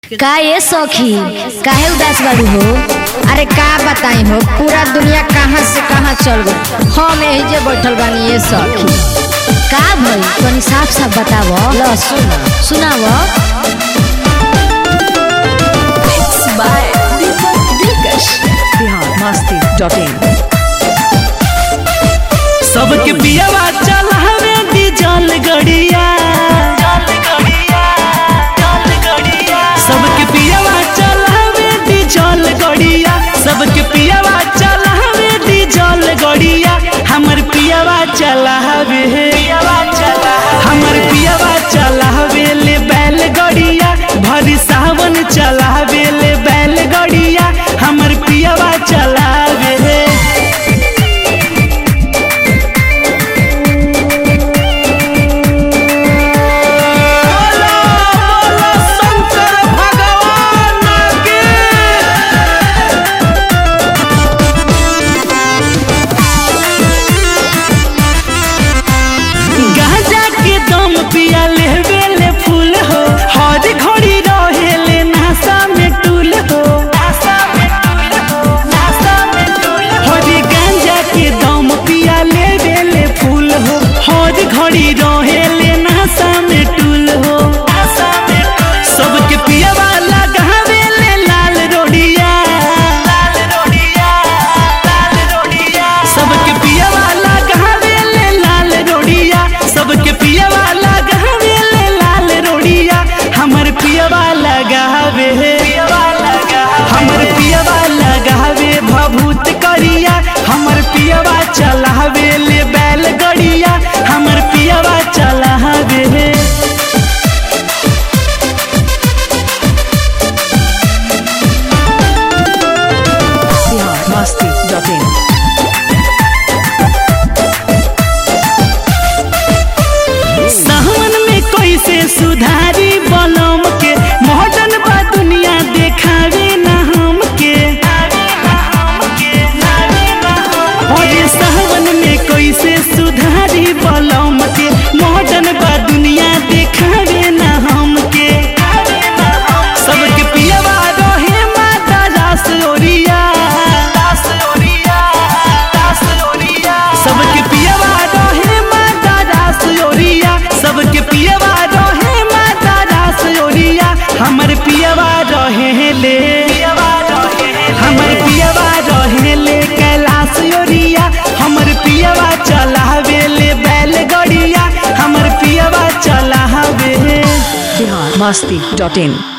का ये सखी काहे उदास बारू हो अरे का बताई हो पूरा दुनिया कहाँ से कहाँ चल गई हम यही जे बैठल बानी ये सखी का भई तनी साफ साफ बताव ल सुन सुनाव biharmasti.in सबके पियावा चलावे डीजल गड़िया सबके पियावा चलावे डीजल गड़िया सबके पियावा चलावे डीजल गड़िया हमर पियावा चलावे हमर पियावा चलावे ले बैल गड़िया भरी सावन चलावे ले बैल गड़िया हमर पियावा चलावे बोलो बोलो शंकर भगवान के गांजा के दम पिया लेवे ले फूल हो हर घड़ी रहे ले नासा में टूल हो हरी गांजा के दम पिया लेवे ले फूल हो हर घड़ी रहे ले नासा में टूल हो सबके पिया वाला गहावे ले लाल रोडिया सबके पिया वाला गहावे ले लाल रोडिया सबके पिया वाला गहावे ले लाल रोडिया हमर पिया वाला गहावे हमर पिया वाला गहावे भभूत करिया हमर पियावा चलावे ले बैल गड़िया हमर पियावा चलावे biharmasti.in सावन में कैसे सुधारी बनम के मॉडर्न बा दुनिया देखावे ना हमके अरे सावन में कैसे सुधारी बनम के मॉडर्न बा दुनिया देखावे ना हमके सबके पियवा रहे माता रास ओरिया सबके पियवा रहे माता रास ओरिया सबके पियवा रहे माता रास ओरिया हमर पियवा रहे ले हमर पियवा रहे ले कैलाश ओरिया हमर पियवा चलावे ले बैल गड़िया हमर पियवा चलावे biharmasti.in